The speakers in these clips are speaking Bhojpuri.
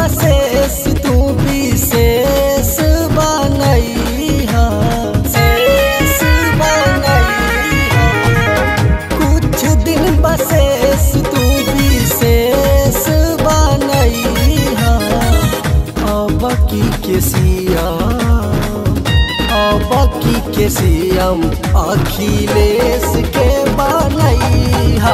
बसेस तू विशेष बनैहा शेष बनैहा कुछ दिन बसेस तू विशेष बनैहा अब की के सिया अब की के सीएम अखिलेश के बनैहा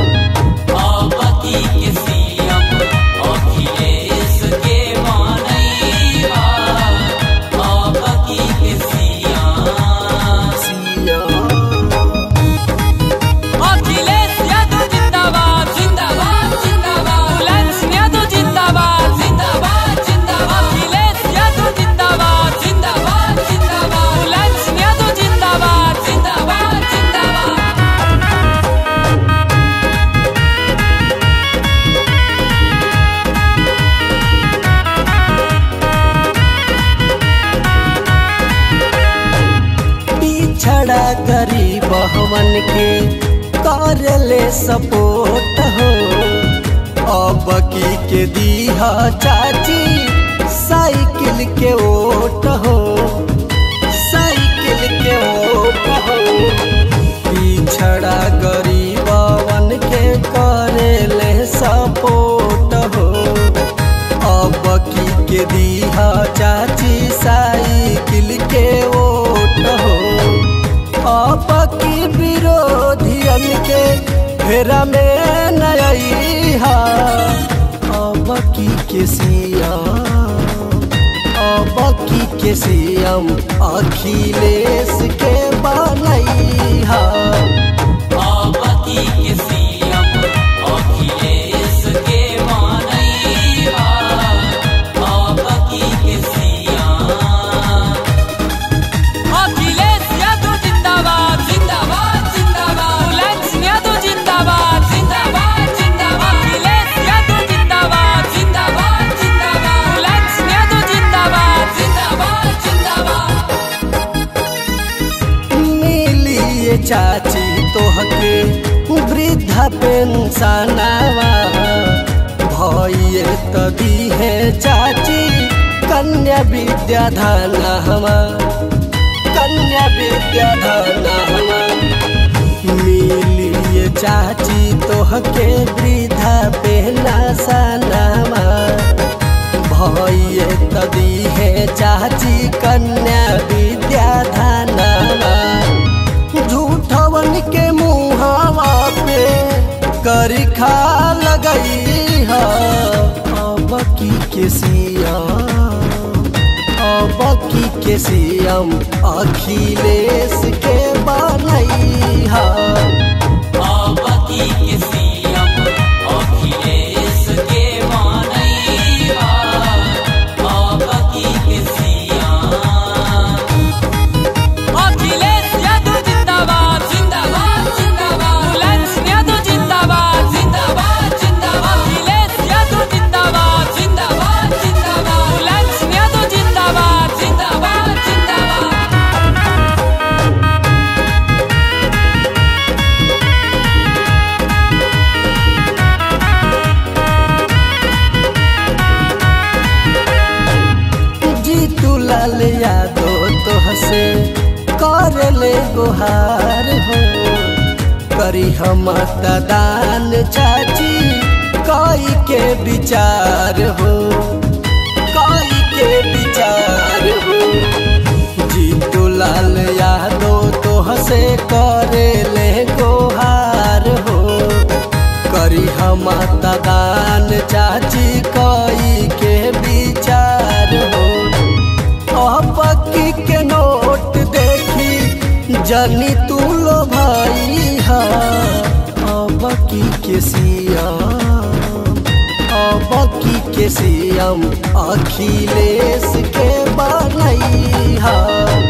आपकी के सीएम अखिलेश के मानैया आपकी के सीएम अखिलेश यादव जिंदाबाद जिंदाबाद जिंदाबाद मुलायम यादव जिंदाबाद जिंदाबाद जिंदाबाद अखिलेश यादव जिंदाबाद जिंदाबाद जिंदाबाद मुलायम यादव जिंदाबाद जिंदाबाद जिंदाबाद पिछड़ा गरीब हमन के कर ले सपोर्ट हो अब की के दीहा चाची साइकिल के ओट हो साइकिल के ओट हो पिछड़ा गरीबवन के करे ले सपोर्ट हो अब की के दीहा चाची साइकिल के ओट हो अब की विरोधियन के फेरा में नया अब की के सीएम अब की के सीएम अखिलेश के बनैहा आपकी के सीएम अखिलेश के मानैया आपकी के सीएम अखिलेश यादव जिंदाबाद जिंदाबाद जिंदाबाद मुलायम यादव जिंदाबाद जिंदाबाद जिंदाबाद अखिलेश यादव जिंदाबाद जिंदाबाद जिंदाबाद मुलायम यादव जिंदाबाद जिंदाबाद जिंदाबाद मिलिए चाची तोहके वृद्धा पेंशनवा भइए तदी है चाची कन्या विद्याधनवा कन्या विद्याधनवा मिलिए चाची तोहके वृद्धा पेंशनवा भइए तदी है चाची कन्या विद्याधनवा झूठवन के मुहावा पे करी खा लगई है अब की के सीएम अब की के सीएम अखिलेश के बनैहा आपकी के सीएम अखिलेश के मानैया आपकी के सीएम अखिलेश यादव जिंदाबाद जिंदाबाद जिंदाबाद मुलायम यादव जिंदाबाद जिंदाबाद जिंदाबाद अखिलेश यादव जिंदाबाद जिंदाबाद जिंदाबाद मुलायम यादव जिंदाबाद जिंदाबाद जिंदाबाद जीतू लाल यादव तोह से कर ले गुहार हो करी हम दान चाची कई के विचार हो कई के विचार हो जीतू लाल यादव तोह से करे ले गुहार हो करी हम दान चाची कई के विचार हो अपकी के नोट देखी जनी तू लो भाई हा अबकी के सीएम अबकी के सीएम अखिलेश के बनैहा